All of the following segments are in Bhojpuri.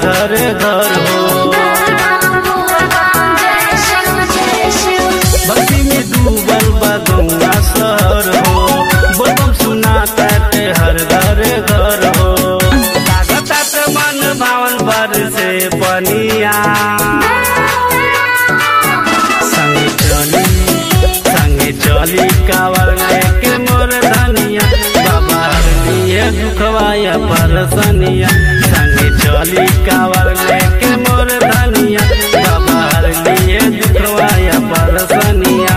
घर घर हो भक्ति में डूबल बा गौआ शहर हो बोलबम सुना ताटे हर घर घर हो लागता त मन भावन पर से पनिया संगे चली संगे चली कावर लेके मोर धनिया बाबा लिए दुखवाया परसनिया संगे चली कावर लेके मोर धनिया बाबा लिए दुखवाया परसनिया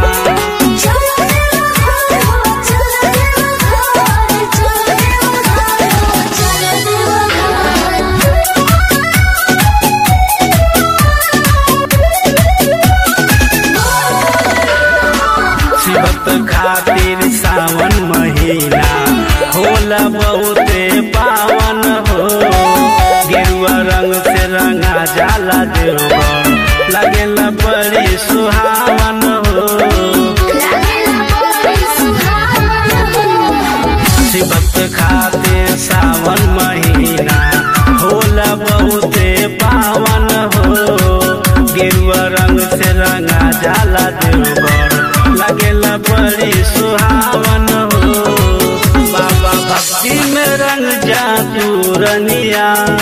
शिवत खातिर सावन महीना होला बहुते पावन हो गेरुआ रंग से रंगा जाला देवर लगेला बड़ी सुहावन हो शिवत खातिर सावन महीना होला बहुते पावन हो गेरुआ रंग से रंगा जाला देवर लगेला बड़ी सुहावन हो बाबा भक्ति में रंग जा तू रनिया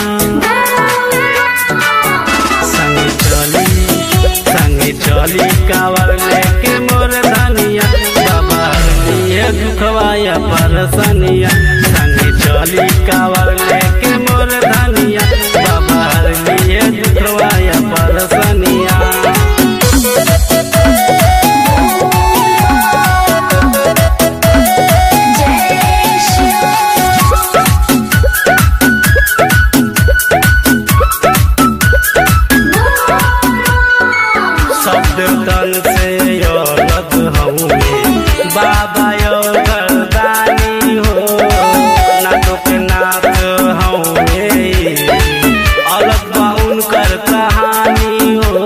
संगे चली संगे चली कावर लेके मोर धनिया बाबा लिए दुखवाया परसनिया संगे चली कावर लेके मोर धनिया बाबा लिए दुखवाया परसनिया शब्द तन से अलग हऊँ बाबा यो गर्दानी हो नाटक नाथ हऊँ अलग बा उनकर कहानी हो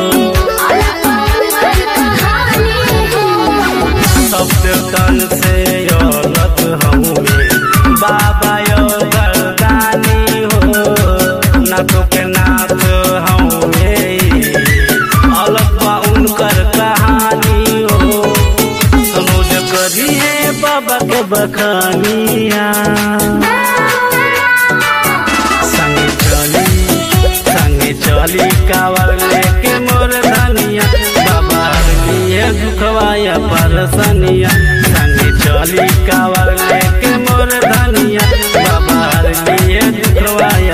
शब्द तन से अलग हऊँ बाबा यो गर्दानी हो नाटक नाथ हऊँ अलग बा उनकर कहानी हो समझ करिए बाबा के बखानिया संगे चली संगे चली कावर लेके मोर धनिया बाबा लिए दुखवाया परसनिया संगे चली कावर लेके मोर धनिया बाबा लिए दुखवाया